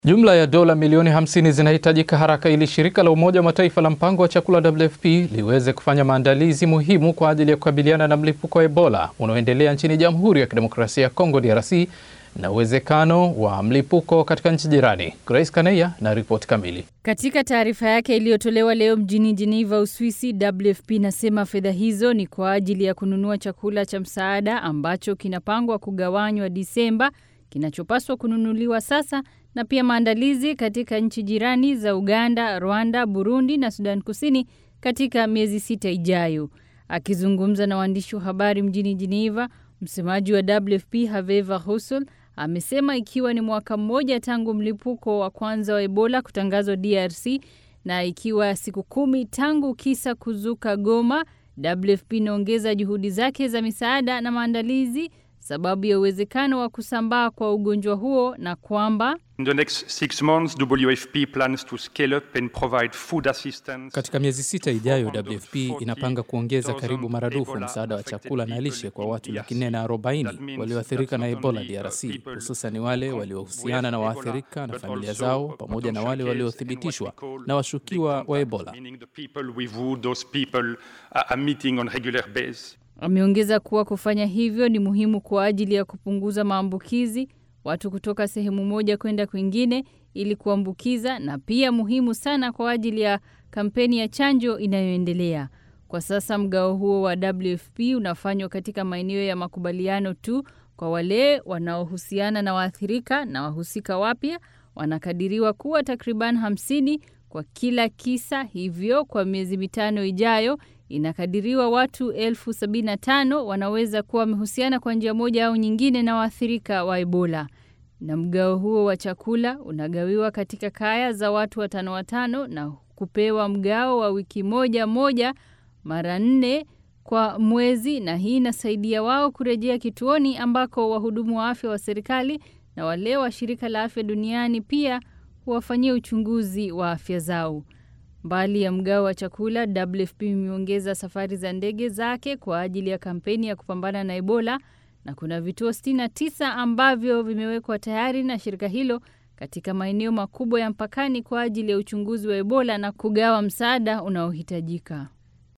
Jumla ya dola milioni 50 zinahitajika haraka ili shirika la Umoja wa Mataifa la mpango wa chakula WFP liweze kufanya maandalizi muhimu kwa ajili ya kukabiliana na mlipuko wa Ebola unaoendelea nchini Jamhuri ya Kidemokrasia ya Kongo DRC na uwezekano wa mlipuko katika nchi jirani. Grace Kaneya na ripoti kamili. Katika taarifa yake iliyotolewa leo mjini Geneva, Uswisi, WFP inasema fedha hizo ni kwa ajili ya kununua chakula cha msaada ambacho kinapangwa kugawanywa Disemba, kinachopaswa kununuliwa sasa na pia maandalizi katika nchi jirani za Uganda, Rwanda, Burundi na Sudan Kusini katika miezi sita ijayo. Akizungumza na waandishi wa habari mjini Geneva, msemaji wa WFP Haveva Hussein amesema ikiwa ni mwaka mmoja tangu mlipuko wa kwanza wa Ebola kutangazwa DRC na ikiwa siku kumi tangu kisa kuzuka Goma, WFP inaongeza juhudi zake za misaada na maandalizi sababu ya uwezekano wa kusambaa kwa ugonjwa huo na kwamba In the next six months, WFP plans to scale up and provide food assistance. Katika miezi sita ijayo, WFP inapanga kuongeza karibu maradufu msaada wa chakula na lishe kwa watu laki nne na arobaini walioathirika na Ebola DRC, hususan wale waliohusiana na waathirika na familia zao pamoja na wale waliothibitishwa na washukiwa wa Ebola. Meaning the people with who those people are meeting on regular basis. Ameongeza kuwa kufanya hivyo ni muhimu kwa ajili ya kupunguza maambukizi, watu kutoka sehemu moja kwenda kwingine ili kuambukiza, na pia muhimu sana kwa ajili ya kampeni ya chanjo inayoendelea. Kwa sasa mgao huo wa WFP unafanywa katika maeneo ya makubaliano tu kwa wale wanaohusiana na waathirika na wahusika wapya wanakadiriwa kuwa takriban hamsini kwa kila kisa. Hivyo kwa miezi mitano ijayo inakadiriwa watu elfu sabini na tano wanaweza kuwa wamehusiana kwa njia moja au nyingine na waathirika wa Ebola. Na mgao huo wa chakula unagawiwa katika kaya za watu watano watano na kupewa mgao wa wiki moja moja mara nne kwa mwezi, na hii inasaidia wao kurejea kituoni ambako wahudumu wa afya wa serikali na wale wa shirika la afya duniani pia huwafanyia uchunguzi wa afya zao. Mbali ya mgao wa chakula, WFP imeongeza safari za ndege zake kwa ajili ya kampeni ya kupambana na Ebola na kuna vituo 69 ambavyo vimewekwa tayari na shirika hilo katika maeneo makubwa ya mpakani kwa ajili ya uchunguzi wa Ebola na kugawa msaada unaohitajika.